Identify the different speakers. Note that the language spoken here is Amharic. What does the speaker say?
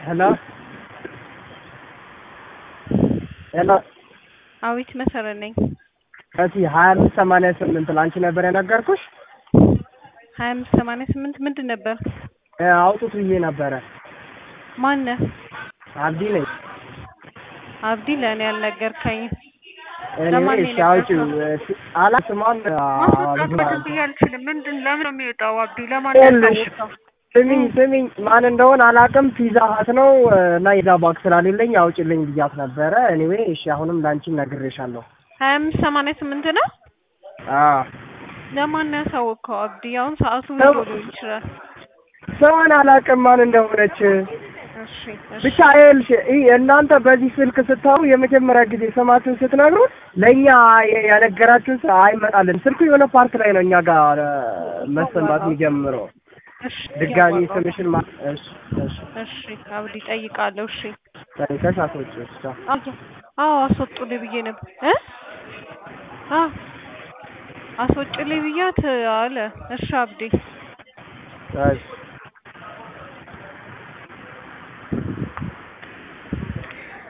Speaker 1: ሄሎ ሄሎ
Speaker 2: አዊት መሰረት ነኝ።
Speaker 1: ከዚህ ሀያ አምስት ሰማንያ ስምንት ለአንቺ ነበር የነገርኩሽ።
Speaker 2: ሀያ አምስት ሰማንያ ስምንት ምንድን ነበር?
Speaker 1: እ አውጡት ብዬ ነበረ።
Speaker 2: ማነህ?
Speaker 1: አብዲ ነኝ።
Speaker 2: አብዲ ለእኔ ያልነገርከኝም።
Speaker 1: እኔ
Speaker 2: ለማን ነው
Speaker 1: እሺ አውጪው
Speaker 2: የነገርከው?
Speaker 1: አላ ስሟን
Speaker 2: ማስወጣት በደንብ ብዬ አልችልም። ምንድን ለምን ነው የሚወጣው? አብዲ ለማን
Speaker 1: ይኸውልሽ፣
Speaker 2: ያሳወቀው?
Speaker 1: ስሚኝ ስሚኝ ማን እንደሆነ አላውቅም። ፒዛ ሀት ነው እና የዛ ባክ ስላሌለኝ አውጭልኝ ብያት ነበረ። ኤኒዌይ እሺ አሁንም ለአንቺም ነግሬሻለሁ።
Speaker 2: ሀያ አምስት ሰማንያ ስምንት ነው።
Speaker 1: አዎ
Speaker 2: ለማን ነው ያሳወቅከው? አብዲ አሁን ሰዓቱ
Speaker 1: ሰው-
Speaker 2: ሄዶ ሊሆን ይችላል።
Speaker 1: ሰውን አላውቅም ማን እንደሆነች
Speaker 2: እሺ እሺ
Speaker 1: ብቻ ይኸውልሽ ይህ እናንተ በዚህ ስልክ ስታወሩ የመጀመሪያ ጊዜ ስማችሁን ስትነግሩ ለእኛ የ- ያነገራችሁን ሰው አይመጣልን። ስልኩ የሆነ ፓርት ላይ ነው እኛ ጋር እ፣ መሰማት የሚጀምረው።
Speaker 2: እሺ
Speaker 1: ድጋሚ
Speaker 2: ያዋጣው።
Speaker 1: ስምሽን ማ እሺ እሺ
Speaker 2: እሺ አብዲ ጠይቃለሁ። እሺ
Speaker 1: ጠይቀሽ አስወጪው ብቻ
Speaker 2: አዎ አዎ አስወጡልኝ ብዬ ነበር እ አዎ አስወጭልኝ ብያት አለ። እሺ አብዲ
Speaker 1: እሺ